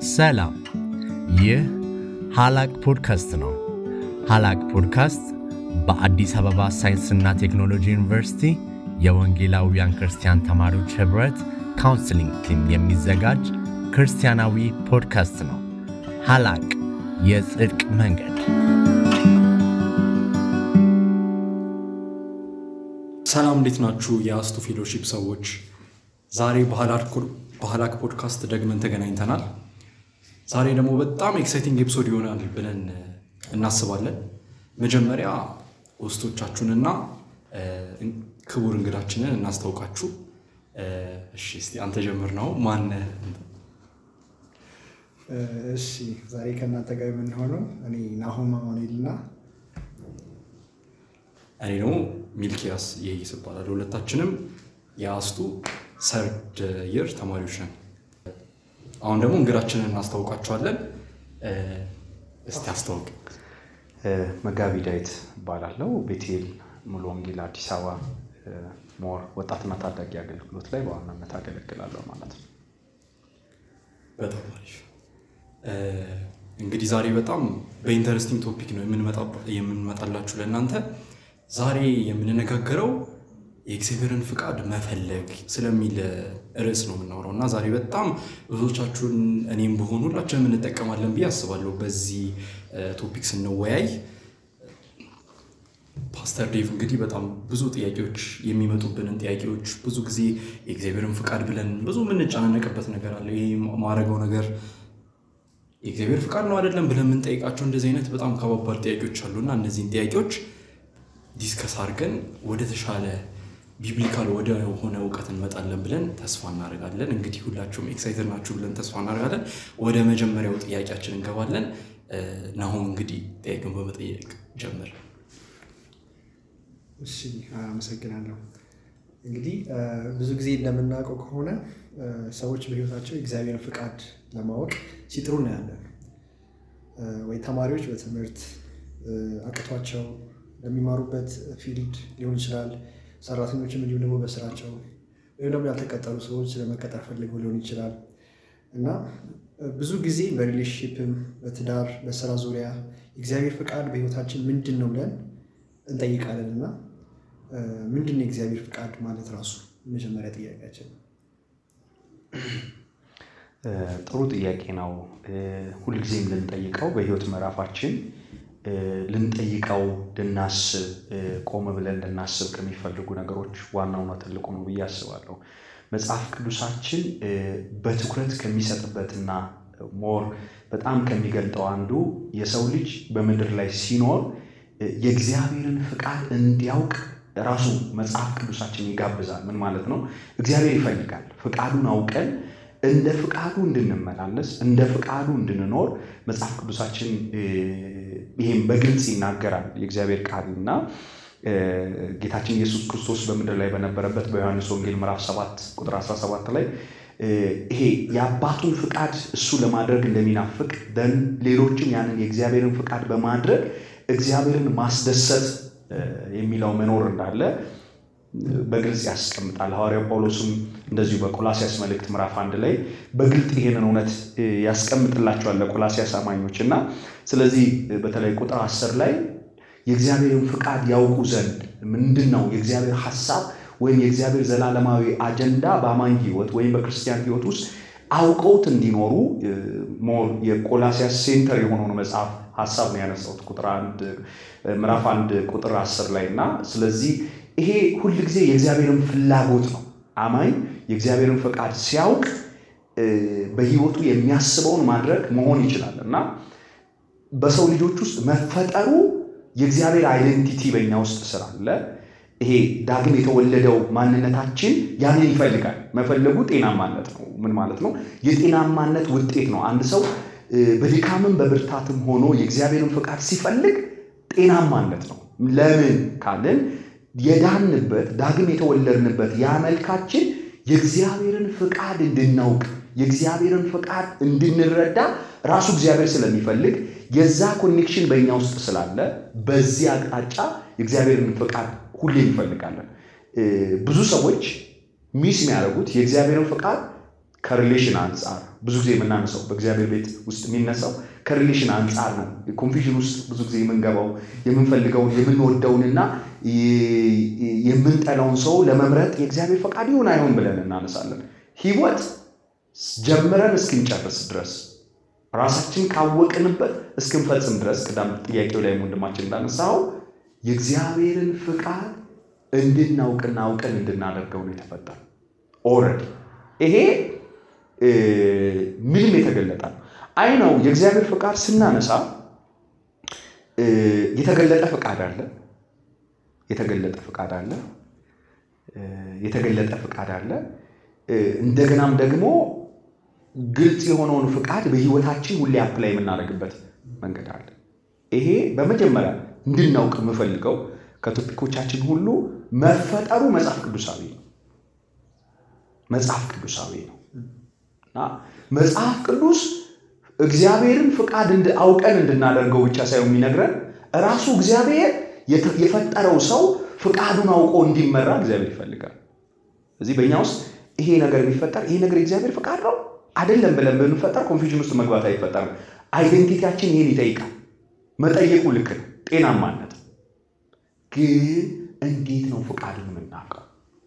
ሰላም፣ ይህ ሀላቅ ፖድካስት ነው። ሀላቅ ፖድካስት በአዲስ አበባ ሳይንስና ቴክኖሎጂ ዩኒቨርሲቲ የወንጌላውያን ክርስቲያን ተማሪዎች ኅብረት ካውንስሊንግ ቲም የሚዘጋጅ ክርስቲያናዊ ፖድካስት ነው። ሀላቅ የጽድቅ መንገድ። ሰላም እንዴት ናችሁ? የአስቱ ፌሎሺፕ ሰዎች ዛሬ በሀላክ ፖድካስት ደግመን ተገናኝተናል። ዛሬ ደግሞ በጣም ኤክሳይቲንግ ኤፒሶድ ይሆናል ብለን እናስባለን። መጀመሪያ ውስጦቻችሁንና ክቡር እንግዳችንን እናስታውቃችሁ። እሺ እስቲ አንተ ጀምር ነው ማን? እሺ ዛሬ ከእናንተ ጋር የምንሆነው እኔ ናሆም አማኑኤል እና እኔ ደግሞ ሚልኪያስ ይሄይስ እባላለሁ። ሁለታችንም የአስቱ ሰርድ ይር ተማሪዎች ነን። አሁን ደግሞ እንግዳችንን እናስታውቃችኋለን። እስቲ አስታውቅ። መጋቢ ዳዊት እባላለሁ። ቤቴል ሙሉ ወንጌል አዲስ አበባ ሞር ወጣትና ታዳጊ አገልግሎት ላይ በዋናነት አገለግላለሁ ማለት ነው። በጣም አሪፍ። እንግዲህ ዛሬ በጣም በኢንተረስቲንግ ቶፒክ ነው የምንመጣላችሁ ለእናንተ። ዛሬ የምንነጋገረው የእግዚአብሔርን ፍቃድ መፈለግ ስለሚል ርዕስ ነው የምናወራው እና ዛሬ በጣም ብዙዎቻችሁን እኔም በሆኑ ሁላችንም እንጠቀማለን ብዬ አስባለሁ። በዚህ ቶፒክ ስንወያይ ፓስተር ዴቭ እንግዲህ በጣም ብዙ ጥያቄዎች የሚመጡብንን ጥያቄዎች ብዙ ጊዜ የእግዚአብሔርን ፍቃድ ብለን ብዙ የምንጨናነቅበት ነገር አለ። ይህ ማድረገው ነገር የእግዚአብሔር ፍቃድ ነው አይደለም ብለን የምንጠይቃቸው እንደዚህ አይነት በጣም ከባባድ ጥያቄዎች አሉ እና እነዚህን ጥያቄዎች ዲስከስ አድርገን ወደ ተሻለ ቢብሊካል ወደ ሆነ እውቀት እንመጣለን ብለን ተስፋ እናደርጋለን። እንግዲህ ሁላችሁም ኤክሳይትድ ናችሁ ብለን ተስፋ እናደርጋለን። ወደ መጀመሪያው ጥያቄያችን እንገባለን። ናሆም እንግዲህ ጥያቄውን በመጠየቅ ጀምር። እሺ አመሰግናለሁ። እንግዲህ ብዙ ጊዜ እንደምናውቀው ከሆነ ሰዎች በሕይወታቸው የእግዚአብሔርን ፍቃድ ለማወቅ ሲጥሩ እናያለን። ወይ ተማሪዎች በትምህርት አቅቷቸው ለሚማሩበት ፊልድ ሊሆን ይችላል። ሰራተኞችም እንዲሁም ደግሞ በስራቸው ወይም ደግሞ ያልተቀጠሩ ሰዎች ለመቀጠር ፈልገው ሊሆን ይችላል እና ብዙ ጊዜ በሪሌሽንሽፕም በትዳር በስራ ዙሪያ የእግዚአብሔር ፍቃድ በሕይወታችን ምንድን ነው ብለን እንጠይቃለን እና ምንድን ነው የእግዚአብሔር ፍቃድ ማለት ራሱ መጀመሪያ ጥያቄያችን ነው። ጥሩ ጥያቄ ነው። ሁልጊዜም ልንጠይቀው በህይወት ምዕራፋችን ልንጠይቀው ልናስብ ቆም ብለን ልናስብ ከሚፈልጉ ነገሮች ዋናውና ትልቁ ነው ብዬ አስባለሁ። መጽሐፍ ቅዱሳችን በትኩረት ከሚሰጥበትና ሞር በጣም ከሚገልጠው አንዱ የሰው ልጅ በምድር ላይ ሲኖር የእግዚአብሔርን ፍቃድ እንዲያውቅ ራሱ መጽሐፍ ቅዱሳችን ይጋብዛል። ምን ማለት ነው? እግዚአብሔር ይፈልጋል ፍቃዱን አውቀን እንደ ፍቃዱ እንድንመላለስ እንደ ፍቃዱ እንድንኖር መጽሐፍ ቅዱሳችን ይህም በግልጽ ይናገራል። የእግዚአብሔር ቃል እና ጌታችን ኢየሱስ ክርስቶስ በምድር ላይ በነበረበት በዮሐንስ ወንጌል ምዕራፍ 7 ቁጥር 17 ላይ ይሄ የአባቱን ፍቃድ እሱ ለማድረግ እንደሚናፍቅ ደን ሌሎችም ያንን የእግዚአብሔርን ፍቃድ በማድረግ እግዚአብሔርን ማስደሰት የሚለው መኖር እንዳለ በግልጽ ያስቀምጣል። ሐዋርያው ጳውሎስም እንደዚሁ በቆላሲያስ መልእክት ምዕራፍ አንድ ላይ በግልጥ ይህንን እውነት ያስቀምጥላቸዋል ለቆላሲያስ አማኞች እና ስለዚህ በተለይ ቁጥር አስር ላይ የእግዚአብሔርን ፍቃድ ያውቁ ዘንድ ምንድን ነው የእግዚአብሔር ሐሳብ ወይም የእግዚአብሔር ዘላለማዊ አጀንዳ በአማኝ ሕይወት ወይም በክርስቲያን ሕይወት ውስጥ አውቀውት እንዲኖሩ ሞር የቆላሲያስ ሴንተር የሆነውን መጽሐፍ ሀሳብ ነው ያነሳሁት ቁጥር አንድ ምዕራፍ አንድ ቁጥር አስር ላይ እና ስለዚህ ይሄ ሁል ጊዜ የእግዚአብሔርን ፍላጎት ነው። አማኝ የእግዚአብሔርን ፈቃድ ሲያውቅ በህይወቱ የሚያስበውን ማድረግ መሆን ይችላል እና በሰው ልጆች ውስጥ መፈጠሩ የእግዚአብሔር አይደንቲቲ በእኛ ውስጥ ስላለ ይሄ ዳግም የተወለደው ማንነታችን ያንን ይፈልጋል። መፈለጉ ጤናማነት ነው። ምን ማለት ነው? የጤናማነት ውጤት ነው። አንድ ሰው በድካምም በብርታትም ሆኖ የእግዚአብሔርን ፈቃድ ሲፈልግ ጤናማነት ነው። ለምን ካልን የዳንበት ዳግም የተወለድንበት ያ መልካችን የእግዚአብሔርን ፍቃድ እንድናውቅ የእግዚአብሔርን ፍቃድ እንድንረዳ ራሱ እግዚአብሔር ስለሚፈልግ የዛ ኮኔክሽን በእኛ ውስጥ ስላለ በዚህ አቅጣጫ የእግዚአብሔርን ፍቃድ ሁሌ እንፈልጋለን። ብዙ ሰዎች ሚስ የሚያደርጉት የእግዚአብሔርን ፍቃድ ከሪሌሽን አንጻር ብዙ ጊዜ የምናነሳው በእግዚአብሔር ቤት ውስጥ የሚነሳው ከሪሌሽን አንጻር ነው። ኮንፊዥን ውስጥ ብዙ ጊዜ የምንገባው የምንፈልገውን የምንወደውንና የምንጠላውን ሰው ለመምረጥ የእግዚአብሔር ፈቃድ ይሁን አይሆን ብለን እናነሳለን። ህይወት ጀምረን እስክንጨርስ ድረስ ራሳችን ካወቅንበት እስክንፈጽም ድረስ ቅዳም ጥያቄው ላይ ወንድማችን እንዳነሳው የእግዚአብሔርን ፍቃድ እንድናውቅና አውቀን እንድናደርገው ነው የተፈጠረ። ኦልሬዲ ይሄ ምንም የተገለጠ ነው። አይ ነው የእግዚአብሔር ፍቃድ ስናነሳ የተገለጠ ፍቃድ አለ፣ የተገለጠ ፍቃድ አለ፣ የተገለጠ ፍቃድ አለ። እንደገናም ደግሞ ግልጽ የሆነውን ፍቃድ በህይወታችን ሁሌ አፕላይ የምናደርግበት መንገድ አለ። ይሄ በመጀመሪያ እንድናውቅ የምፈልገው ከቶፒኮቻችን ሁሉ መፈጠሩ መጽሐፍ ቅዱሳዊ ነው። መጽሐፍ ቅዱሳዊ ነው እና መጽሐፍ ቅዱስ እግዚአብሔርን ፍቃድ አውቀን እንድናደርገው ብቻ ሳይሆን የሚነግረን ራሱ እግዚአብሔር የፈጠረው ሰው ፍቃዱን አውቆ እንዲመራ እግዚአብሔር ይፈልጋል። እዚህ በእኛ ውስጥ ይሄ ነገር የሚፈጠር ይሄ ነገር የእግዚአብሔር ፍቃድ ነው አይደለም ብለን ብንፈጠር ኮንፊዥን ውስጥ መግባት አይፈጠርም። አይደንቲቲያችን ይሄን ይጠይቃል። መጠየቁ ልክ ነው፣ ጤናማነት ግን እንዴት ነው ፍቃዱን የምናውቀው?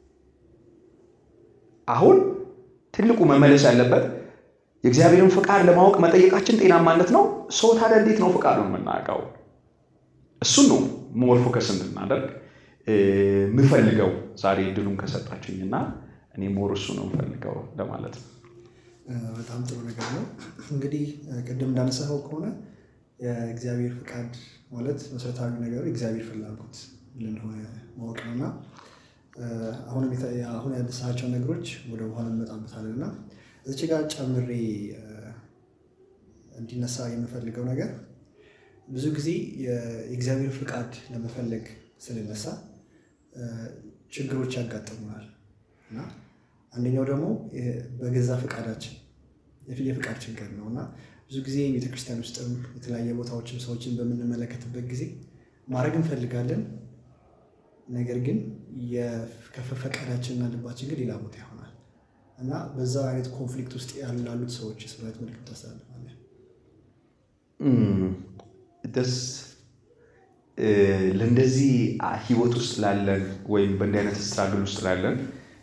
አሁን ትልቁ መመለስ ያለበት የእግዚአብሔርን ፍቃድ ለማወቅ መጠየቃችን ጤናማነት ነው። ሰው ታዲያ እንዴት ነው ፍቃዱን የምናውቀው? እሱን ነው ሞር ፎከስ እንድናደርግ የምፈልገው ዛሬ እድሉን ከሰጣችሁኝና እኔ ሞር እሱ ነው የምፈልገው ለማለት ነው። በጣም ጥሩ ነገር ነው። እንግዲህ ቅድም እንዳነሳኸው ከሆነ የእግዚአብሔር ፍቃድ ማለት መሰረታዊ ነገሩ የእግዚአብሔር ፍላጎት እንደሆነ ማወቅ ነው እና አሁንም አሁን ያነሳቸው ነገሮች ወደ በኋላ እንመጣበታለን እና እዚች ጋር ጨምሬ እንዲነሳ የምፈልገው ነገር ብዙ ጊዜ የእግዚአብሔር ፍቃድ ለመፈለግ ስንነሳ ችግሮች ያጋጥሙናል እና አንደኛው ደግሞ በገዛ ፍቃዳችን የፍቃድ ችግር ነው እና ብዙ ጊዜ ቤተክርስቲያን ውስጥም የተለያየ ቦታዎችም ሰዎችን በምንመለከትበት ጊዜ ማድረግ እንፈልጋለን። ነገር ግን ፈቃዳችንና ልባችን ግን ሌላ ቦታ ይሆናል እና በዛ አይነት ኮንፍሊክት ውስጥ ያላሉት ሰዎች ስበት ምልክት ታስተላልፋለህ? ደስ ለእንደዚህ ህይወት ውስጥ ላለን ወይም በእንዲህ አይነት ስትራግል ውስጥ ላለን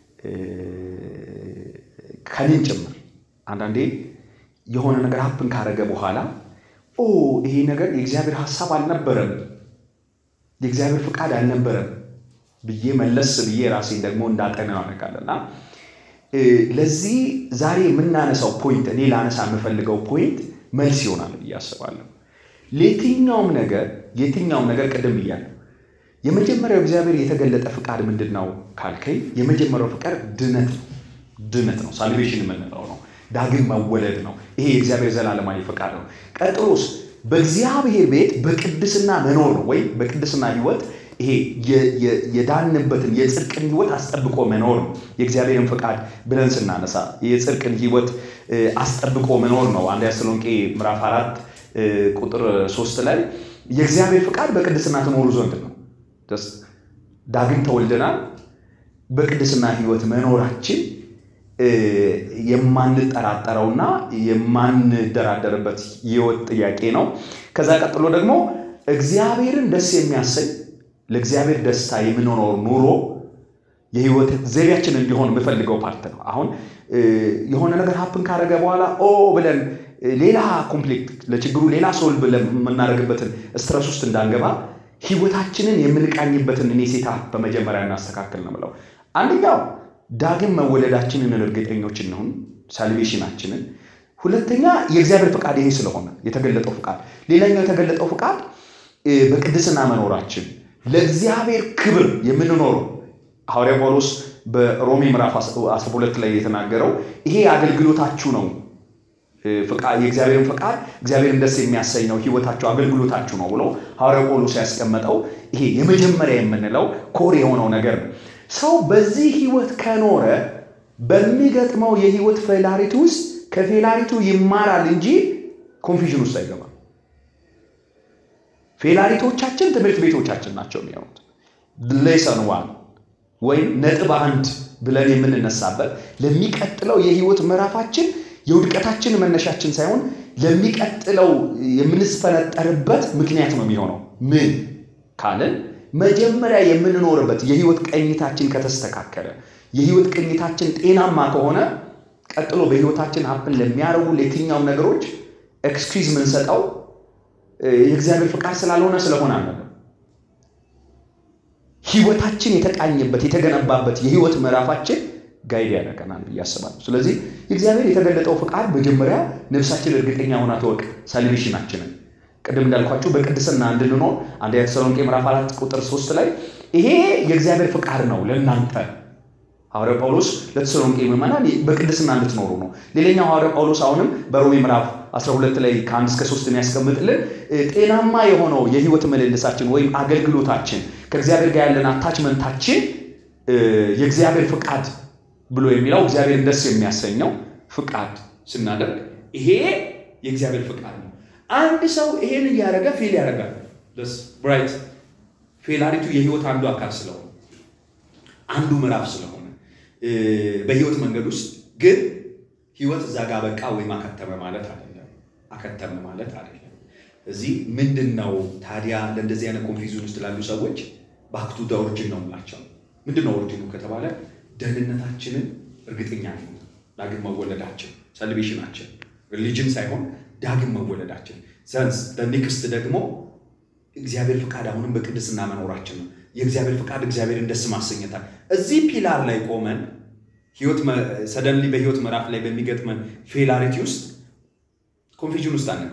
ከኔም ጭምር አንዳንዴ የሆነ ነገር ሀፕን ካረገ በኋላ ኦ ይሄ ነገር የእግዚአብሔር ሀሳብ አልነበረም፣ የእግዚአብሔር ፍቃድ አልነበረም ብዬ መለስ ብዬ ራሴን ደግሞ እንዳጠና ያደርጋል እና ለዚህ ዛሬ የምናነሳው ፖይንት እኔ ላነሳ የምፈልገው ፖይንት መልስ ይሆናል ብዬ አስባለሁ። ለየትኛውም ነገር የትኛውም ነገር ቅድም ብያለሁ። የመጀመሪያው እግዚአብሔር የተገለጠ ፍቃድ ምንድን ነው ካልከኝ፣ የመጀመሪያው ፍቃድ ድነት ነው። ድነት ነው፣ ሳልቬሽን የምንለው ነው። ዳግም መወለድ ነው። ይሄ የእግዚአብሔር ዘላለማዊ ፍቃድ ነው። ቀጥሎስ በእግዚአብሔር ቤት በቅድስና መኖር ነው፣ ወይም በቅድስና ህይወት ይሄ የዳንበትን የጽድቅን ህይወት አስጠብቆ መኖር ነው። የእግዚአብሔርን ፍቃድ ብለን ስናነሳ የጽድቅን ህይወት አስጠብቆ መኖር ነው። አንደኛ ተሰሎንቄ ምዕራፍ አራት ቁጥር ሶስት ላይ የእግዚአብሔር ፍቃድ በቅድስና ትኖሩ ዘንድ ነው። ዳግም ተወልደናል። በቅድስና ህይወት መኖራችን የማንጠራጠረውና የማንደራደርበት ህይወት ጥያቄ ነው። ከዛ ቀጥሎ ደግሞ እግዚአብሔርን ደስ የሚያሰኝ ለእግዚአብሔር ደስታ የምንኖረው ኑሮ የህይወት ዘይቤያችን እንዲሆን የምፈልገው ፓርት ነው። አሁን የሆነ ነገር ሀፕን ካደረገ በኋላ ኦ ብለን ሌላ ኮንፍሊክት ለችግሩ ሌላ ሶልቭ የምናደርግበትን ስትረስ ውስጥ እንዳንገባ ህይወታችንን የምንቃኝበትን እኔ ሴታ በመጀመሪያ እናስተካክል ነው የምለው። አንደኛው ዳግም መወለዳችንን እርግጠኞች እንሁን፣ ሳልቬሽናችንን። ሁለተኛ የእግዚአብሔር ፍቃድ ይሄ ስለሆነ የተገለጠው ፍቃድ። ሌላኛው የተገለጠው ፍቃድ በቅድስና መኖራችን ለእግዚአብሔር ክብር የምንኖረው ሐዋርያ ጳውሎስ በሮሜ ምዕራፍ 12 ላይ የተናገረው ይሄ አገልግሎታችሁ ነው የእግዚአብሔርን ፈቃድ እግዚአብሔርን ደስ የሚያሰኝ ነው ህይወታቸው አገልግሎታችሁ ነው ብሎ ሐዋርያ ጳውሎስ ያስቀመጠው ይሄ የመጀመሪያ የምንለው ኮር የሆነው ነገር ነው። ሰው በዚህ ህይወት ከኖረ በሚገጥመው የህይወት ፌላሪቲ ውስጥ ከፌላሪቱ ይማራል እንጂ ኮንፊዥን ውስጥ አይገባም። ፌላሪቶቻችን ትምህርት ቤቶቻችን ናቸው የሚሆኑት። ሌሰን ዋን ወይም ነጥብ አንድ ብለን የምንነሳበት ለሚቀጥለው የህይወት ምዕራፋችን የውድቀታችን መነሻችን ሳይሆን ለሚቀጥለው የምንስፈነጠርበት ምክንያት ነው የሚሆነው። ምን ካልን መጀመሪያ የምንኖርበት የህይወት ቅኝታችን ከተስተካከለ፣ የህይወት ቅኝታችን ጤናማ ከሆነ ቀጥሎ በህይወታችን ሀፕን ለሚያደርጉ ለየትኛውም ነገሮች ኤክስኪውዝ የምንሰጠው የእግዚአብሔር ፍቃድ ስላልሆነ ስለሆነ አለ ህይወታችን የተቃኘበት የተገነባበት የህይወት ምዕራፋችን ጋይድ ያደርገናል ብዬ አስባለሁ። ስለዚህ የእግዚአብሔር የተገለጠው ፍቃድ መጀመሪያ ነፍሳችን እርግጠኛ ሆና ተወቅ ሳልቬሽናችንን ቅድም እንዳልኳችሁ በቅድስና እንድንኖር አንደኛ ተሰሎንቄ ምዕራፍ አራት ቁጥር ሶስት ላይ ይሄ የእግዚአብሔር ፍቃድ ነው ለእናንተ ሐዋርያው ጳውሎስ ለተሰሎንቄ ምዕመናን በቅድስና እንድትኖሩ ነው። ሌላኛው ሐዋርያው ጳውሎስ አሁንም በሮሜ ምዕራፍ 12 ላይ ከአንድ እስከ ሶስት የሚያስቀምጥልን ጤናማ የሆነው የህይወት ምልልሳችን ወይም አገልግሎታችን ከእግዚአብሔር ጋር ያለን አታችመንታችን የእግዚአብሔር ፍቃድ ብሎ የሚለው እግዚአብሔር ደስ የሚያሰኘው ፍቃድ ስናደርግ ይሄ የእግዚአብሔር ፍቃድ ነው። አንድ ሰው ይሄን እያደረገ ፌል ያደርጋል። ብራይት ፌላሪቱ የህይወት አንዱ አካል ስለሆነ አንዱ ምዕራፍ ስለሆነ በህይወት መንገድ ውስጥ ግን ህይወት እዛ ጋር በቃ ወይም አከተመ ማለት አይደለም። አከተመ ማለት አይደለም። እዚህ ምንድን ነው ታዲያ ለእንደዚህ አይነት ኮንፊውዥን ውስጥ ላሉ ሰዎች ባክቱ ደ ኦሪጂን ነው የምላቸው። ምንድን ነው ኦሪጂኑ ከተባለ ደህንነታችንን እርግጠኛ ነው ዳግም መወለዳችን ሰልቬሽናችን ሪሊጅን ሳይሆን ዳግም መወለዳችን ዘንስ ኔክስት ደግሞ እግዚአብሔር ፍቃድ አሁንም በቅድስና መኖራችን ነው። የእግዚአብሔር ፍቃድ እግዚአብሔርን ደስ ማሰኘታል። እዚህ ፒላር ላይ ቆመን ህይወት ሰደንሊ በህይወት ምዕራፍ ላይ በሚገጥመን ፌላሪቲ ውስጥ ኮንፊዥን ውስጥ አለ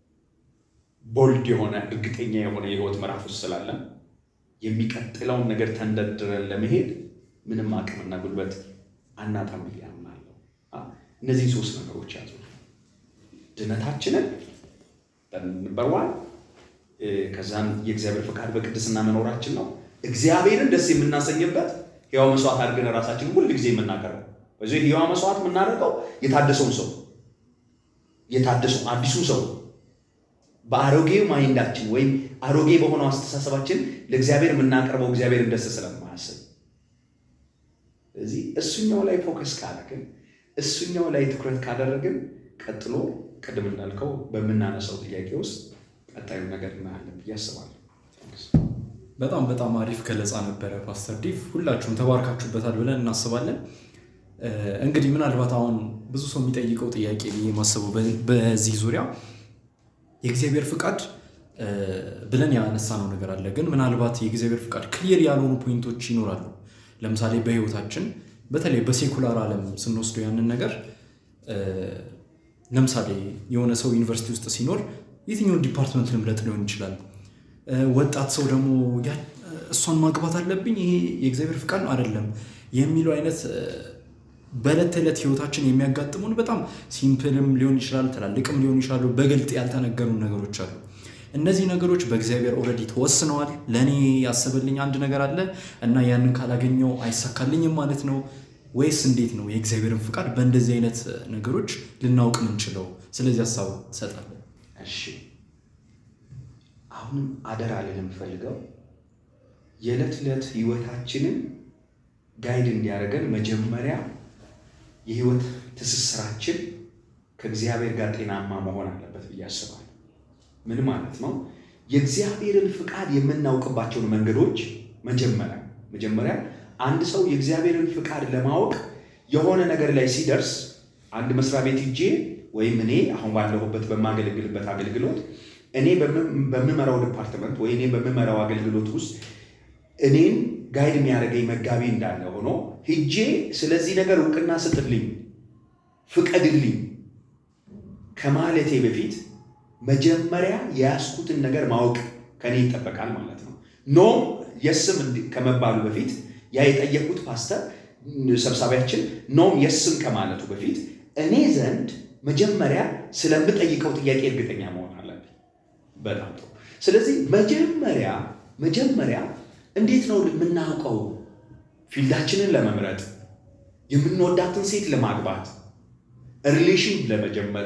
ቦልድ የሆነ እርግጠኛ የሆነ የህይወት ምዕራፍ ውስጥ ስላለን የሚቀጥለውን ነገር ተንደርድረን ለመሄድ ምንም አቅምና ጉልበት አናጣም ብዬ አምናለሁ። እነዚህን ሶስት ነገሮች ያዙ። ድነታችንን በንበርዋን ከዛም የእግዚአብሔር ፍቃድ በቅድስና መኖራችን ነው። እግዚአብሔርን ደስ የምናሰኝበት ሕያው መስዋዕት አድርገን ራሳችንን ሁል ጊዜ የምናቀርበው በዚህ ሕያው መስዋዕት የምናደርገው የታደሰውን ሰው የታደሰው አዲሱ ሰው በአሮጌ ማይንዳችን ወይም አሮጌ በሆነው አስተሳሰባችን ለእግዚአብሔር የምናቀርበው እግዚአብሔርን ደስ ስለማያስብ እዚህ እሱኛው ላይ ፎከስ ካደረግን እሱኛው ላይ ትኩረት ካደረግን ቀጥሎ ቅድም እንዳልከው በምናነሳው ጥያቄ ውስጥ ቀጣዩ ነገር እናያለን ብዬ አስባለሁ። በጣም በጣም አሪፍ ገለጻ ነበረ ፓስተር ዲቭ። ሁላችሁም ተባርካችሁበታል ብለን እናስባለን። እንግዲህ ምናልባት አሁን ብዙ ሰው የሚጠይቀው ጥያቄ ብዬ የማስበው በዚህ ዙሪያ የእግዚአብሔር ፍቃድ ብለን ያነሳነው ነገር አለ። ግን ምናልባት የእግዚአብሔር ፍቃድ ክሊር ያልሆኑ ፖይንቶች ይኖራሉ። ለምሳሌ በህይወታችን በተለይ በሴኩላር ዓለም ስንወስደው ያንን ነገር ለምሳሌ የሆነ ሰው ዩኒቨርሲቲ ውስጥ ሲኖር የትኛውን ዲፓርትመንት ልምረጥ ሊሆን ይችላል። ወጣት ሰው ደግሞ እሷን ማግባት አለብኝ ይሄ የእግዚአብሔር ፍቃድ ነው አይደለም የሚለው አይነት በዕለት ተዕለት ህይወታችን የሚያጋጥሙን በጣም ሲምፕልም ሊሆን ይችላል፣ ትላልቅም ሊሆን ይችላሉ። በግልጥ ያልተነገሩን ነገሮች አሉ። እነዚህ ነገሮች በእግዚአብሔር ኦልሬዲ ተወስነዋል። ለእኔ ያሰበልኝ አንድ ነገር አለ እና ያንን ካላገኘው አይሳካልኝም ማለት ነው ወይስ እንዴት ነው የእግዚአብሔርን ፍቃድ በእንደዚህ አይነት ነገሮች ልናውቅ ምንችለው? ስለዚህ ሀሳብ ትሰጣለን። እሺ አሁንም አደራ ልል የምፈልገው የዕለት ዕለት ህይወታችንን ጋይድ እንዲያደርገን መጀመሪያ የህይወት ትስስራችን ከእግዚአብሔር ጋር ጤናማ መሆን አለበት ብዬ አስባለሁ። ምን ማለት ነው? የእግዚአብሔርን ፍቃድ የምናውቅባቸውን መንገዶች መጀመሪያ መጀመሪያ አንድ ሰው የእግዚአብሔርን ፍቃድ ለማወቅ የሆነ ነገር ላይ ሲደርስ አንድ መስሪያ ቤት ሂጄ ወይም እኔ አሁን ባለሁበት በማገለግልበት አገልግሎት እኔ በምመራው ዲፓርትመንት ወይ እኔ በምመራው አገልግሎት ውስጥ እኔን ጋይድ የሚያደርገኝ መጋቢ እንዳለ ሆኖ ሂጄ ስለዚህ ነገር እውቅና ስጥልኝ፣ ፍቀድልኝ ከማለቴ በፊት መጀመሪያ የያዝኩትን ነገር ማወቅ ከኔ ይጠበቃል ማለት ነው። ኖ የስም ከመባሉ በፊት ያ የጠየቁት ፓስተር ሰብሳቢያችን ኖም የስም ከማለቱ በፊት እኔ ዘንድ መጀመሪያ ስለምጠይቀው ጥያቄ እርግጠኛ መሆን አለብኝ። በጣም ጥሩ። ስለዚህ መጀመሪያ መጀመሪያ እንዴት ነው የምናውቀው? ፊልዳችንን ለመምረጥ የምንወዳትን ሴት ለማግባት ሪሌሽን ለመጀመር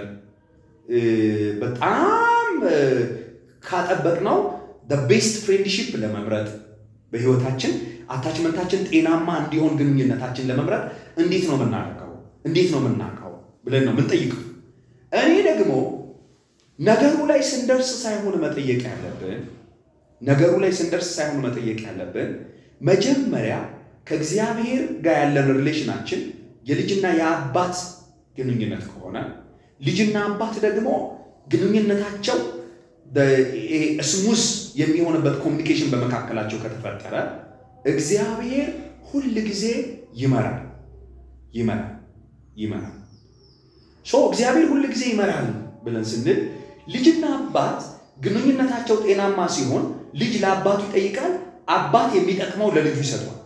በጣም ካጠበቅነው ቤስት ፍሬንድሺፕ ለመምረጥ በህይወታችን አታችመንታችን ጤናማ እንዲሆን ግንኙነታችን ለመምረጥ እንዴት ነው የምናደርገው? እንዴት ነው የምናውቀው ብለን ነው የምንጠይቀው። እኔ ደግሞ ነገሩ ላይ ስንደርስ ሳይሆን መጠየቅ ያለብን ነገሩ ላይ ስንደርስ ሳይሆን መጠየቅ ያለብን መጀመሪያ ከእግዚአብሔር ጋር ያለን ሪሌሽናችን የልጅና የአባት ግንኙነት ከሆነ ልጅና አባት ደግሞ ግንኙነታቸው ስሙዝ የሚሆንበት ኮሚኒኬሽን በመካከላቸው ከተፈጠረ እግዚአብሔር ሁል ጊዜ ይመራል ይመራል ይመራል። ሶ እግዚአብሔር ሁል ጊዜ ይመራል ብለን ስንል ልጅና አባት ግንኙነታቸው ጤናማ ሲሆን ልጅ ለአባቱ ይጠይቃል፣ አባት የሚጠቅመው ለልጁ ይሰጠዋል።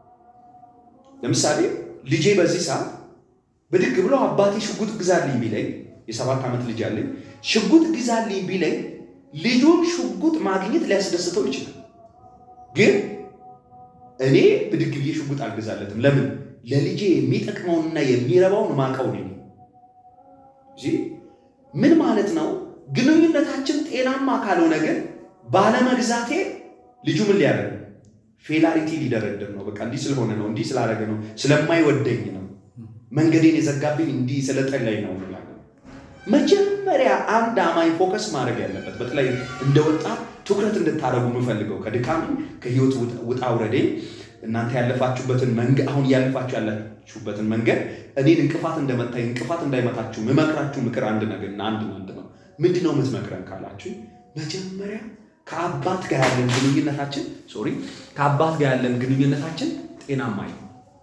ለምሳሌ ልጄ በዚህ ሰዓት ብድግ ብሎ አባቴ ሽጉጥ ግዛልኝ ቢለኝ የሰባት ዓመት ልጅ አለኝ። ሽጉጥ ግዛልኝ ቢለኝ ልጁን ሽጉጥ ማግኘት ሊያስደስተው ይችላል። ግን እኔ ብድግ ብዬ ሽጉጥ አልገዛለትም። ለምን? ለልጄ የሚጠቅመውንና የሚረባውን ማቀው ነኝ። ምን ማለት ነው? ግንኙነታችን ጤናማ ካልሆነ ግን ባለመግዛቴ ልጁ ምን ሊያደርግ ፌላሪቲ ሊደረድር ነው። በቃ እንዲህ ስለሆነ ነው፣ እንዲህ ስላደረገ ነው፣ ስለማይወደኝ ነው፣ መንገዴን የዘጋብኝ እንዲህ ስለጠላኝ ነው እንላለን። መጀመሪያ አንድ አማኝ ፎከስ ማድረግ ያለበት በተለይ እንደ ወጣት ትኩረት እንድታደርጉ የምፈልገው ከድካሚ ከህይወት ውጣ ውረዴ እናንተ ያለፋችሁበትን መንገድ አሁን እያለፋችሁ ያላችሁበትን መንገድ እኔን እንቅፋት እንደመታኝ እንቅፋት እንዳይመታችሁ ምመክራችሁ ምክር አንድ ነገር እና አንድ አንድ ነው። ምንድን ነው የምትመክረን ካላችሁ መጀመሪያ ከአባት ጋር ያለን ግንኙነታችን ሶሪ ከአባት ጋር ያለን ግንኙነታችን ጤናማ ነው።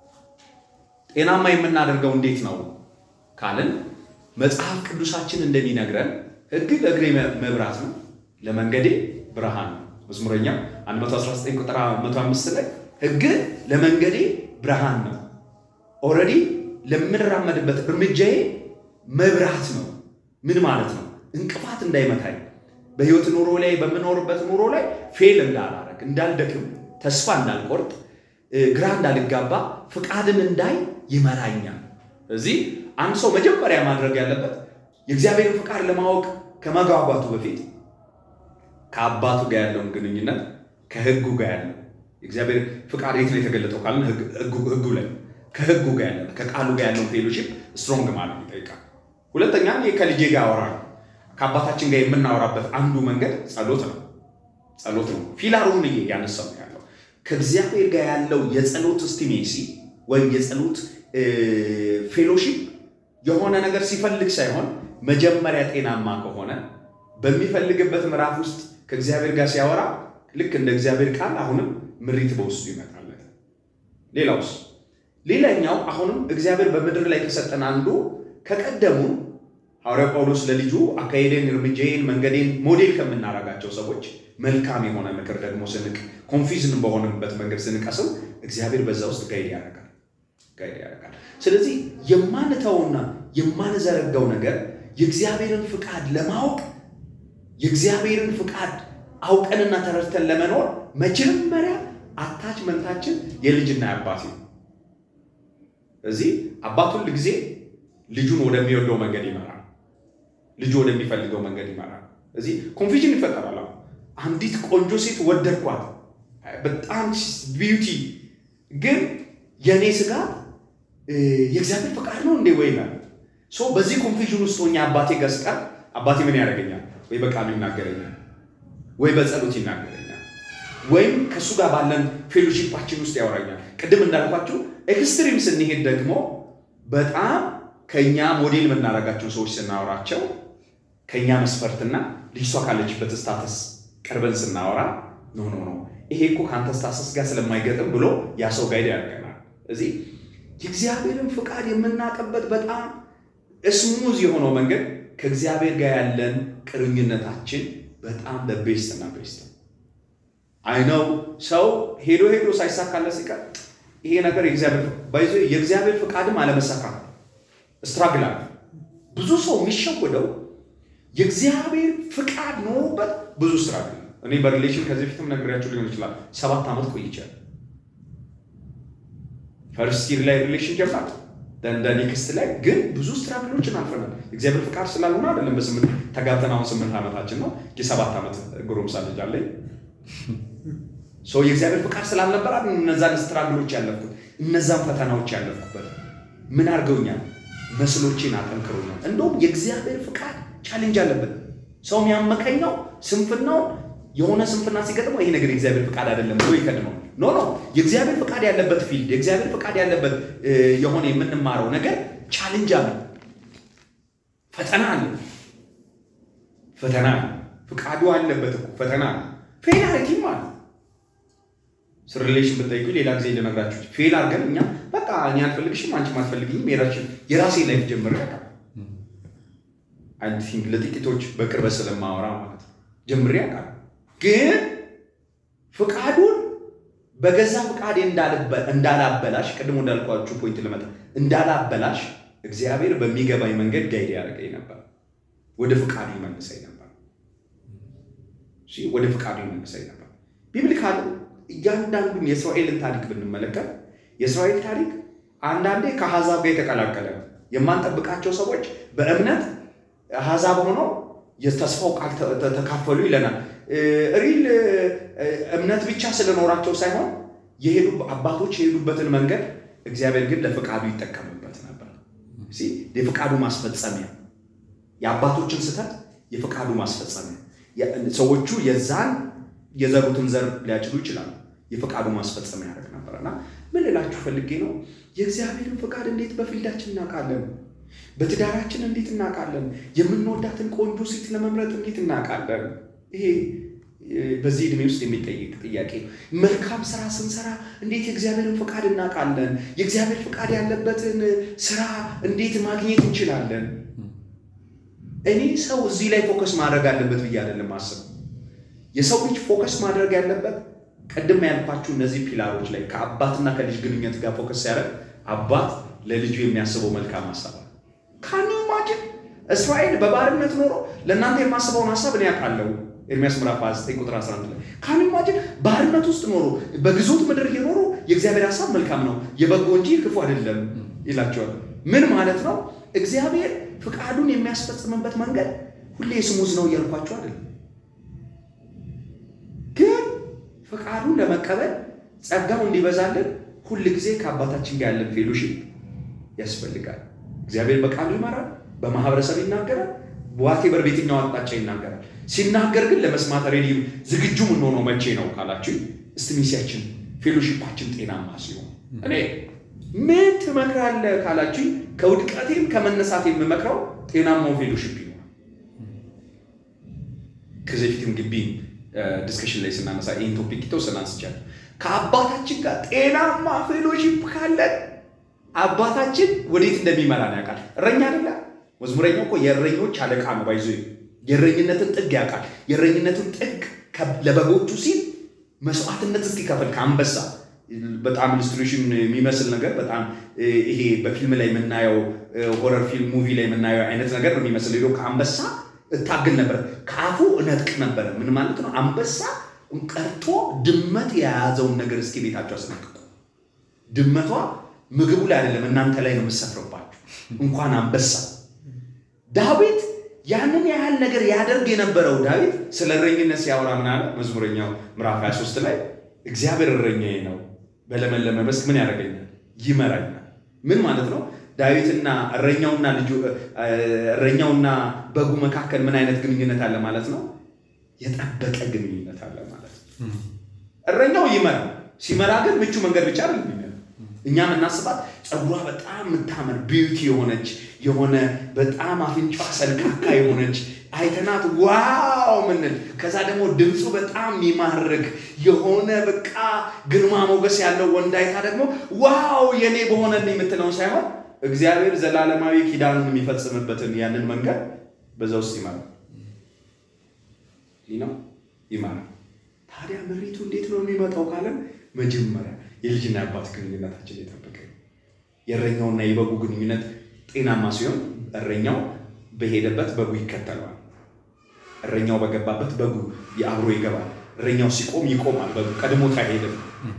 ጤናማ የምናደርገው እንዴት ነው ካልን መጽሐፍ ቅዱሳችን እንደሚነግረን ሕግ ለእግሬ መብራት ነው፣ ለመንገዴ ብርሃን ነው። መዝሙረኛው 119 ቁጥር 105 ላይ ሕግ ለመንገዴ ብርሃን ነው። ኦልሬዲ ለምንራመድበት እርምጃዬ መብራት ነው። ምን ማለት ነው? እንቅፋት እንዳይመታኝ በህይወት ኑሮ ላይ በምኖርበት ኑሮ ላይ ፌል እንዳላረግ፣ እንዳልደክም፣ ተስፋ እንዳልቆርጥ፣ ግራ እንዳልጋባ ፍቃድን እንዳይ ይመራኛል። እዚህ አንድ ሰው መጀመሪያ ማድረግ ያለበት የእግዚአብሔርን ፍቃድ ለማወቅ ከመጓጓቱ በፊት ከአባቱ ጋር ያለውን ግንኙነት ከህጉ ጋር ያለው የእግዚአብሔር ፍቃድ የት ነው የተገለጠው ካልን ህጉ ላይ ከህጉ ጋር ያለ ከቃሉ ጋር ያለውን ፌሎሺፕ ስትሮንግ ማለት ይጠይቃል። ሁለተኛ ከልጄ ጋር አወራለሁ። ከአባታችን ጋር የምናወራበት አንዱ መንገድ ጸሎት ነው። ጸሎት ነው። ፊላሩን ያነሳው ያለው ከእግዚአብሔር ጋር ያለው የጸሎት ስቲሜሲ ወይም የጸሎት ፌሎሺፕ የሆነ ነገር ሲፈልግ ሳይሆን መጀመሪያ ጤናማ ከሆነ በሚፈልግበት ምዕራፍ ውስጥ ከእግዚአብሔር ጋር ሲያወራ ልክ እንደ እግዚአብሔር ቃል አሁንም ምሪት በውስጡ ይመጣለት። ሌላውስ ሌላኛው አሁንም እግዚአብሔር በምድር ላይ ከሰጠን አንዱ ከቀደሙ ሐዋርያው ጳውሎስ ለልጁ አካሄዴን፣ እርምጃዬን፣ መንገዴን ሞዴል ከምናረጋቸው ሰዎች መልካም የሆነ ምክር ደግሞ ስንቅ ኮንፊዝን በሆነበት መንገድ ስንቀስም እግዚአብሔር በዛ ውስጥ ጋይድ ያደርጋል ጋይድ ያደርጋል። ስለዚህ የማንተውና የማንዘረጋው ነገር የእግዚአብሔርን ፍቃድ ለማወቅ የእግዚአብሔርን ፍቃድ አውቀንና ተረድተን ለመኖር መጀመሪያ አታችመንታችን የልጅና የአባት ነው። እዚህ አባት ሁል ጊዜ ልጁን ወደሚወደው መንገድ ይመራል። ልጁ ወደሚፈልገው መንገድ ይመራል። እዚህ ኮንፊዥን ይፈጠራል። አንዲት ቆንጆ ሴት ወደድኳት፣ በጣም ቢዩቲ፣ ግን የእኔ ስጋት የእግዚአብሔር ፈቃድ ነው እንዴ ወይ ይላል። በዚህ ኮንፊዥን ውስጥ ሆኜ አባቴ ጋር ስቀር አባቴ ምን ያደርገኛል? ወይ በቃሉ ይናገረኛል፣ ወይ በጸሎት ይናገረኛል፣ ወይም ከእሱ ጋር ባለን ፌሎሺፓችን ውስጥ ያወራኛል። ቅድም እንዳልኳችሁ ኤክስትሪም ስንሄድ ደግሞ በጣም ከኛ ሞዴል የምናደርጋቸው ሰዎች ስናወራቸው ከኛ መስፈርትና ልጅቷ ካለችበት ስታተስ ቀርበን ስናወራ ኖ ኖ ኖ ይሄ እኮ ከአንተ ስታተስ ጋር ስለማይገጥም ብሎ ያ ሰው ጋይድ ያደርገናል። እዚህ የእግዚአብሔርን ፍቃድ የምናውቅበት በጣም ስሙዝ የሆነው መንገድ ከእግዚአብሔር ጋር ያለን ቅርኝነታችን በጣም በቤስት እና ቤስት አይነው። ሰው ሄዶ ሄዶ ሳይሳካለት ሲቀር ይሄ ነገር የእግዚአብሔር ፍቃድም አለመሳካት ስትራግል አለ። ብዙ ሰው የሚሸወደው የእግዚአብሔር ፍቃድ ኖሮበት ብዙ ስትራግል። እኔ በሪሌሽን ከዚህ በፊትም ነግሬያችሁ ሊሆን ይችላል። ሰባት ዓመት ቆይቻለሁ። ፈርስት ይር ላይ ሪሌሽን ጀምራት እንደ ኔክስት ላይ ግን ብዙ ስትራግሎችን አልፈናል። እግዚአብሔር ፍቃድ ስላልሆነ አይደለም። በስምንት ተጋብተን አሁን ስምንት ዓመታችን ነው። የሰባት ዓመት ጎረምሳ ልጅ አለኝ። ሰው የእግዚአብሔር ፍቃድ ስላልነበረ እነዛን ስትራግሎች ያለፍኩት እነዛን ፈተናዎች ያለፍኩበት ምን አድርገውኛል? መስሎቼን አጠንክሮኛል። እንደውም የእግዚአብሔር ፍቃድ ቻሌንጅ አለበት። ሰው የሚያመከኘው ስንፍናው የሆነ ስንፍና ሲገጥመው ይሄ ነገር የእግዚአብሔር ፍቃድ አይደለም ብሎ ይከድመው። ኖ ኖ፣ የእግዚአብሔር ፍቃድ ያለበት ፊልድ፣ የእግዚአብሔር ፍቃድ ያለበት የሆነ የምንማረው ነገር ቻሌንጅ አለ፣ ፈተና አለ፣ ፈተና አለ። ፍቃዱ አለበት እኮ ፈተና አለ። ፌል አረጊም አለ ስር ሪሌሽን ብትጠይቁ ሌላ ጊዜ ልነግራችሁ ፌል አድርገን እኛ በቃ እኔ አልፈልግሽም አንቺም አትፈልግኝም የራሴ ላይፍ ጀምሬ ያውቃል። አይ ቲንክ ለጥቂቶች በቅርበት ስለማወራ ማለት ነው ጀምሬ ያውቃል። ግን ፍቃዱን በገዛ ፍቃዴ እንዳላበላሽ ቅድሞ እንዳልኳችሁ ፖይንት ልመጣ እንዳላበላሽ እግዚአብሔር በሚገባኝ መንገድ ጋይድ ያደርገኝ ነበር። ወደ ፍቃዱ ይመልሰኝ ነበር። ወደ ፍቃዱ ይመልሰኝ ነበር። ቢብሊካል እያንዳንዱን የእስራኤልን ታሪክ ብንመለከት የእስራኤል ታሪክ አንዳንዴ ከአሕዛብ ጋር የተቀላቀለ ነው። የማንጠብቃቸው ሰዎች በእምነት አሕዛብ ሆነው የተስፋው ቃል ተካፈሉ ይለናል። ሪል እምነት ብቻ ስለኖራቸው ሳይሆን የሄዱ አባቶች የሄዱበትን መንገድ እግዚአብሔር ግን ለፍቃዱ ይጠቀምበት ነበር። የፍቃዱ ማስፈጸሚያ የአባቶችን ስህተት የፍቃዱ ማስፈጸሚያ ሰዎቹ የዛን የዘሩትን ዘር ሊያጭዱ ይችላሉ። የፈቃዱ ማስፈጸሚያ ያደርግ ነበር እና ምን ልላችሁ ፈልጌ ነው፣ የእግዚአብሔርን ፈቃድ እንዴት በፊልዳችን እናውቃለን? በትዳራችን እንዴት እናውቃለን? የምንወዳትን ቆንጆ ሴት ለመምረጥ እንዴት እናውቃለን? ይሄ በዚህ ዕድሜ ውስጥ የሚጠይቅ ጥያቄ ነው። መልካም ስራ ስንሰራ እንዴት የእግዚአብሔርን ፈቃድ እናውቃለን? የእግዚአብሔር ፈቃድ ያለበትን ስራ እንዴት ማግኘት እንችላለን? እኔ ሰው እዚህ ላይ ፎከስ ማድረግ አለበት ብዬ አይደለም አስብ የሰው ልጅ ፎከስ ማድረግ ያለበት ቅድም ያልኳችሁ እነዚህ ፒላሮች ላይ ከአባትና ከልጅ ግንኙነት ጋር ፎከስ ሲያደርግ አባት ለልጁ የሚያስበው መልካም ሀሳብ አለ። ካን ኢማጂን እስራኤል በባርነት ኖሮ ለእናንተ የማስበውን ሀሳብ እኔ ያውቃለሁ። ኤርሚያስ ምዕራፍ 29 ቁጥር 11 ላይ ካን ኢማጂን ባርነት ውስጥ ኖሮ በግዞት ምድር እየኖሩ የእግዚአብሔር ሀሳብ መልካም ነው የበጎ እንጂ ክፉ አይደለም ይላቸዋል። ምን ማለት ነው? እግዚአብሔር ፍቃዱን የሚያስፈጽምበት መንገድ ሁሌ ስሙዝ ነው እያልኳቸው አይደለም ግን ፈቃዱን ለመቀበል ጸጋው እንዲበዛልን ሁል ጊዜ ከአባታችን ጋር ያለን ፌሎሺፕ ያስፈልጋል። እግዚአብሔር በቃሉ ይመራል፣ በማህበረሰብ ይናገራል፣ ዋቴበር በየትኛው አቅጣጫ ይናገራል። ሲናገር ግን ለመስማት ሬዲ ዝግጁ የምንሆነው መቼ ነው ካላችሁ፣ እስቲ ሚሲያችን ፌሎሺፓችን ጤናማ ሲሆን እኔ ምን ትመክራለህ ካላችሁ፣ ከውድቀቴም ከመነሳት የምመክረው ጤናማው ፌሎሺፕ ይሆናል። ከዚህ ፊትም ግቢ ዲስከሽን ላይ ስናነሳ ይህን ቶፒክ የተወሰነ አንስቻለሁ። ከአባታችን ጋር ጤናማ ፌሎሺፕ ካለን አባታችን ወዴት እንደሚመራን ያውቃል። እረኛ አይደለ? መዝሙረኛው እኮ የእረኞች አለቃ ነው። ባይዞ የእረኝነትን ጥግ ያውቃል። የእረኝነትን ጥግ ለበጎቹ ሲል መስዋዕትነት እስኪከፍል ከአንበሳ በጣም ኢሉስትሬሽን የሚመስል ነገር በጣም ይሄ በፊልም ላይ የምናየው ሆረር ፊልም ሙቪ ላይ የምናየው አይነት ነገር ነው የሚመስል ሄዶ ከአንበሳ እታግል ነበር፣ ከአፉ እነጥቅ ነበረ። ምን ማለት ነው? አንበሳ ቀርቶ ድመት የያዘውን ነገር እስኪ ቤታቸው አስነቅቁ። ድመቷ ምግቡ ላይ አይደለም እናንተ ላይ ነው የምሰፍርባችሁ። እንኳን አንበሳ ዳዊት ያንን ያህል ነገር ያደርግ የነበረው ዳዊት ስለ እረኝነት ሲያወራ ምን አለ? መዝሙረኛው ምዕራፍ 23 ላይ እግዚአብሔር እረኛዬ ነው፣ በለመለመ መስክ ምን ያደርገኛል? ይመራኛል። ምን ማለት ነው? ዳዊትና እረኛውና ልጁ እረኛውና በጉ መካከል ምን አይነት ግንኙነት አለ ማለት ነው? የጠበቀ ግንኙነት አለ ማለት ነው። እረኛው ይመራል። ሲመራ ግን ምቹ መንገድ ብቻ አይደለም የሚመራው። እኛ የምናስባት ፀጉሯ በጣም የምታምር ቢዩቲ የሆነች የሆነ በጣም አፍንጫ ሰልካካ የሆነች አይተናት ዋው ምንል ከዛ ደግሞ ድምፁ በጣም የሚማርክ የሆነ በቃ ግርማ ሞገስ ያለው ወንድ አይታ ደግሞ ዋው የኔ በሆነን የምትለውን ሳይሆን እግዚአብሔር ዘላለማዊ ኪዳኑን የሚፈጽምበትን ያንን መንገድ በዛ ውስጥ ይመራል። ይህ ነው ይመራል። ታዲያ ምሪቱ እንዴት ነው የሚመጣው ካለን መጀመሪያ የልጅና የአባት ግንኙነታችን የጠበቀ የእረኛውና የበጉ ግንኙነት ጤናማ ሲሆን እረኛው በሄደበት በጉ ይከተለዋል። እረኛው በገባበት በጉ የአብሮ ይገባል። እረኛው ሲቆም ይቆማል። በጉ ቀድሞት አይሄድም።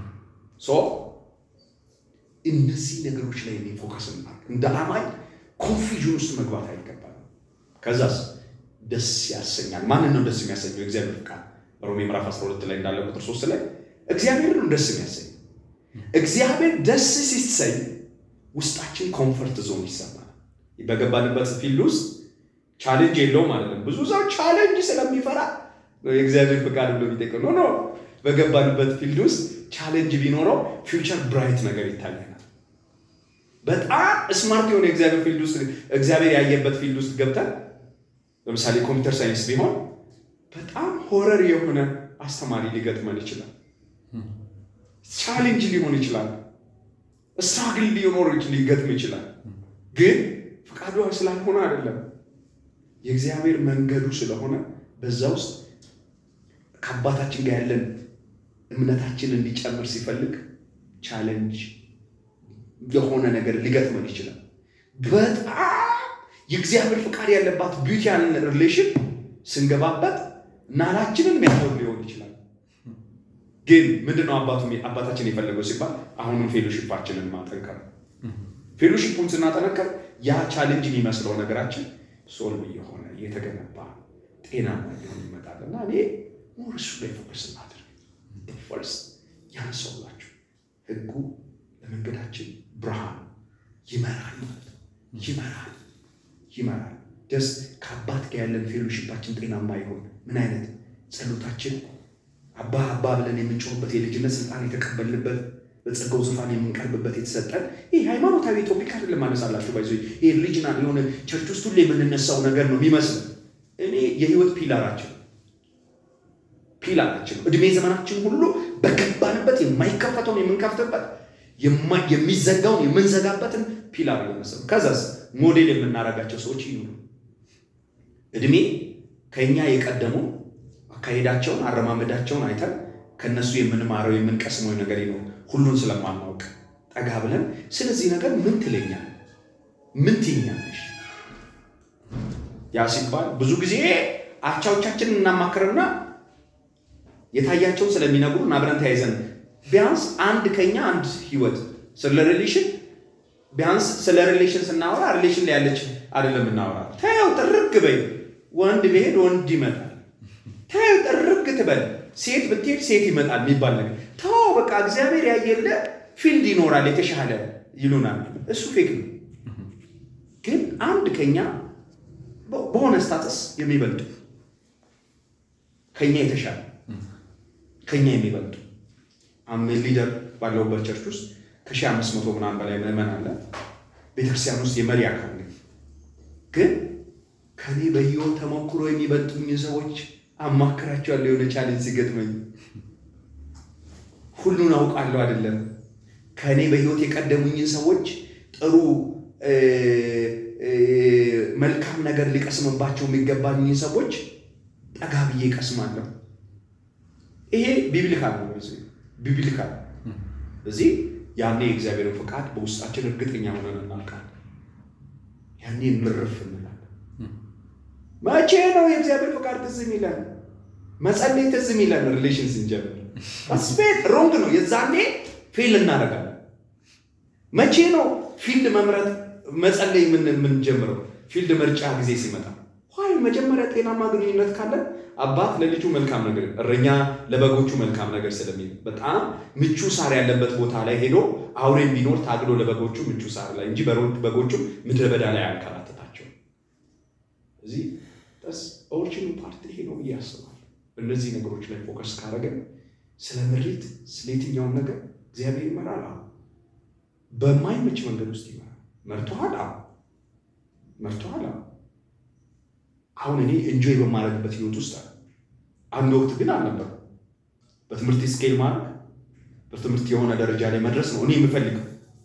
እነዚህ ነገሮች ላይ እኔ ፎከስ እናድርግ። እንደ አማኝ ኮንፊዥን ውስጥ መግባት አይገባል። ከዛስ ደስ ያሰኛል። ማንን ነው ደስ የሚያሰኘው? እግዚአብሔር ቃል ሮሜ ምዕራፍ 12 ላይ እንዳለ ቁጥር 3 ላይ እግዚአብሔርን ነው ደስ የሚያሰኝ። እግዚአብሔር ደስ ሲሰኝ ውስጣችን ኮንፈርት ዞን ይሰማል። በገባንበት ፊልድ ውስጥ ቻሌንጅ የለውም ማለት ነው። ብዙ ሰው ቻሌንጅ ስለሚፈራ የእግዚአብሔር ፍቃድ ብሎ የሚጠቀም ኖ ኖ። በገባንበት ፊልድ ውስጥ ቻሌንጅ ቢኖረው ፊውቸር ብራይት ነገር ይታየናል። በጣም ስማርት የሆነ የእግዚአብሔር ፊልድ ውስጥ እግዚአብሔር ያየበት ፊልድ ውስጥ ገብተን ለምሳሌ ኮምፒውተር ሳይንስ ቢሆን በጣም ሆረር የሆነ አስተማሪ ሊገጥመን ይችላል። ቻሌንጅ ሊሆን ይችላል። ስትራግል ሊኖር ሊገጥም ይችላል። ግን ፈቃዱ ስላልሆነ አይደለም፣ የእግዚአብሔር መንገዱ ስለሆነ በዛ ውስጥ ከአባታችን ጋር ያለን እምነታችን እንዲጨምር ሲፈልግ ቻሌንጅ የሆነ ነገር ሊገጥመን ይችላል። በጣም የእግዚአብሔር ፍቃድ ያለባት ቢዩቲ ያለን ሪሌሽን ስንገባበት ናላችንን የሚያሆን ሊሆን ይችላል። ግን ምንድነው አባቱ አባታችን የፈለገው ሲባል አሁንም ፌሎሺፓችንን ማጠንከር። ፌሎሺፑን ስናጠነከር ያ ቻሌንጅ የሚመስለው ነገራችን ሶልቭ እየሆነ እየተገነባ ጤናማ እየሆነ ይመጣል እና እኔ ሞር እሱ ላይ ፎከስ እናድርግ። ፈርስት ያነሳውላችሁ ህጉ ለመንገዳችን ብርሃን ይመራል ማለት ነው። ይመራል ይመራል። ደስ ከአባት ጋር ያለን ፌሎሺፓችን ጤናማ ይሆን ምን አይነት ጸሎታችን አባ አባ ብለን የምንጮህበት የልጅነት ስልጣን የተቀበልንበት በጸጋው ዙፋን የምንቀርብበት የተሰጠን ይህ ሃይማኖታዊ ቶፒክ አይደለም። ማነሳላችሁ ባይዞ ይህ ሪሊጅናል የሆነ ቸርች ውስጥ ሁሌ የምንነሳው ነገር ነው የሚመስል እኔ የህይወት ፒላራችን ፒላራችን ነው። እድሜ ዘመናችን ሁሉ በገባንበት የማይከፈተውን የምንከፍትበት የሚዘጋውን የምንዘጋበትን ፒላር የመሰሉ ከዛስ ሞዴል የምናደርጋቸው ሰዎች ይኑሩ። እድሜ ከኛ የቀደሙ አካሄዳቸውን አረማመዳቸውን አይተን ከነሱ የምንማረው የምንቀስመው ነገር ይኖር ሁሉን ስለማናውቅ ጠጋ ብለን ስለዚህ ነገር ምን ትለኛል፣ ምን ትይኛለሽ? ያ ሲባል ብዙ ጊዜ አቻዎቻችንን እናማክርና የታያቸውን ስለሚነግሩን አብረን ተያይዘን ቢያንስ አንድ ከኛ አንድ ህይወት ስለ ሪሌሽን ቢያንስ ስለ ሪሌሽን ስናወራ ሪሌሽን ላይ ያለች አይደለም እናወራ። ተያው ጥርግ በይ፣ ወንድ ብሄድ ወንድ ይመጣል። ተያው ጥርግ ትበል፣ ሴት ብትሄድ ሴት ይመጣል የሚባል ነገር ተው፣ በቃ እግዚአብሔር ያየለ ፊልድ ይኖራል የተሻለ ይሉናል። እሱ ፌክ ነው። ግን አንድ ከኛ በሆነ ስታተስ የሚበልጡ ከኛ የተሻለ ከኛ የሚበልጡ አሜን ሊደር ባለውበት ቸርች ውስጥ ከሺህ አምስት መቶ ምናምን በላይ ምዕመን አለ። ቤተክርስቲያን ውስጥ የመሪ አካል ነኝ። ግን ከኔ በህይወት ተሞክሮ የሚበልጡኝ ሰዎች አማክራቸዋለሁ። የሆነ ቻሌንጅ ሲገጥመኝ ሁሉን አውቃለሁ አይደለም። ከእኔ በህይወት የቀደሙኝን ሰዎች ጥሩ መልካም ነገር ሊቀስምባቸው የሚገባኝን ሰዎች ጠጋ ብዬ ቀስማለሁ። ይሄ ቢብሊካል ነው። ቢብሊካል እዚህ ያኔ የእግዚአብሔርን ፈቃድ በውስጣችን እርግጠኛ ሆነን እናልቃለን። ያኔ ምርፍ እንላለን። መቼ ነው የእግዚአብሔር ፈቃድ ትዝ የሚለን? መጸለይ ትዝ የሚለን ሪሌሽን ስንጀምር ስፔት ሮንግ ነው። የዛኔ ፌል እናደርጋለን። መቼ ነው ፊልድ መምረጥ መጸለይ የምንጀምረው? ፊልድ ምርጫ ጊዜ ሲመጣ ይ መጀመሪያ ጤናማ ግንኙነት ካለን አባት ለልጁ መልካም ነገር፣ እረኛ ለበጎቹ መልካም ነገር ስለሚል በጣም ምቹ ሳር ያለበት ቦታ ላይ ሄዶ አውሬም ቢኖር ታግሎ ለበጎቹ ምቹ ሳር ላይ እንጂ በጎቹ ምድረ በዳ ላይ አያንከራትታቸው። እዚህ ስ ኦሪጂኑ ፓርት ይሄ ነው ብዬ አስባለሁ። እነዚህ ነገሮች ላይ ፎከስ ካደረገን ስለ ምሪት ስለ የትኛውን ነገር እግዚአብሔር ይመራል። በማይመች መንገድ ውስጥ ይመራል። መርቶሃል፣ መርቶሃል። አሁን እኔ እንጆይ በማድረግበት ህይወት ውስጥ አለ። አንድ ወቅት ግን አልነበረም። በትምህርት ስኬል ማድረግ በትምህርት የሆነ ደረጃ ላይ መድረስ ነው እኔ የምፈልገው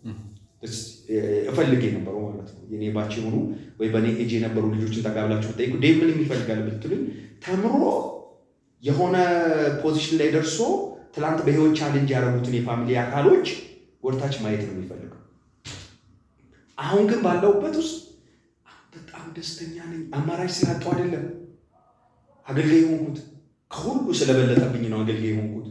እፈልግ የነበረው ማለት ነው። የኔ ባች የሆኑ ወይ በእኔ ኤጅ የነበሩ ልጆችን ተጋብላችሁ ብጠይቁ ዴቭ ምን የሚፈልጋል ብትሉኝ ተምሮ የሆነ ፖዚሽን ላይ ደርሶ ትላንት በህይወት ቻሌንጅ ያደረጉትን የፋሚሊ አካሎች ወደታች ማየት ነው የሚፈልገው። አሁን ግን ባለውበት ውስጥ በጣም ደስተኛ ነኝ። አማራጭ ስላጣሁ አይደለም አገልጋይ የሆንኩት፣ ከሁሉ ስለበለጠብኝ ነው አገልጋይ የሆንኩት።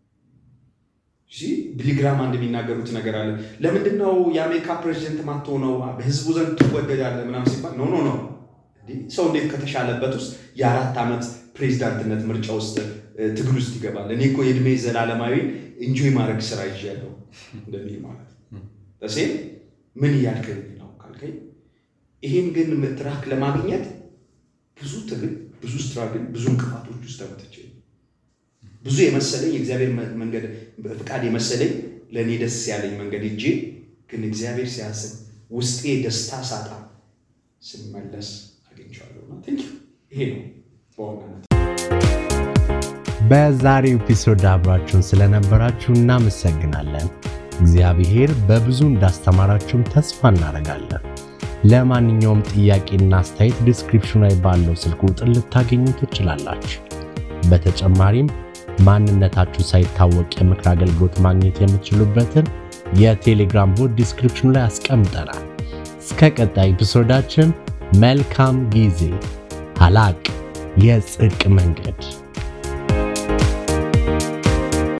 ቢሊግራም አንድ የሚናገሩት ነገር አለ። ለምንድን ነው የአሜሪካ ፕሬዚደንት ማትሆነው? በህዝቡ ዘንድ ትወደዳለህ ምናምን ሲባል ኖ ኖ ኖ ሰው እንዴት ከተሻለበት ውስጥ የአራት ዓመት ፕሬዚዳንትነት ምርጫ ውስጥ ትግል ውስጥ ይገባል? እኔ እኮ የእድሜ ዘላለማዊ እንጆይ ማድረግ ስራ ይዣለሁ እንደሚል ማለት ተሴም ምን እያልከኝ ነው ካልከኝ፣ ይህን ግን ትራክ ለማግኘት ብዙ ትግል፣ ብዙ ስትራግል፣ ብዙ እንቅፋቶች ውስጥ ተመትቼ ብዙ የመሰለኝ የእግዚአብሔር መንገድ ፍቃድ የመሰለኝ ለእኔ ደስ ያለኝ መንገድ እጄ ግን እግዚአብሔር ሲያስብ ውስጤ ደስታ ሳጣ ስመለስ አግኝቼዋለሁ። ይሄ ነው በዋናነት። በዛሬው ኤፒሶድ አብራችሁን ስለነበራችሁ እናመሰግናለን። እግዚአብሔር በብዙ እንዳስተማራችሁም ተስፋ እናደርጋለን። ለማንኛውም ጥያቄና አስተያየት ዲስክሪፕሽኑ ላይ ባለው ስልክ ቁጥር ልታገኙ ትችላላችሁ። በተጨማሪም ማንነታችሁ ሳይታወቅ የምክር አገልግሎት ማግኘት የምትችሉበትን የቴሌግራም ቦት ዲስክሪፕሽኑ ላይ አስቀምጠናል። እስከ ቀጣይ ኤፒሶዳችን መልካም ጊዜ። ሀላቅ የጽድቅ መንገድ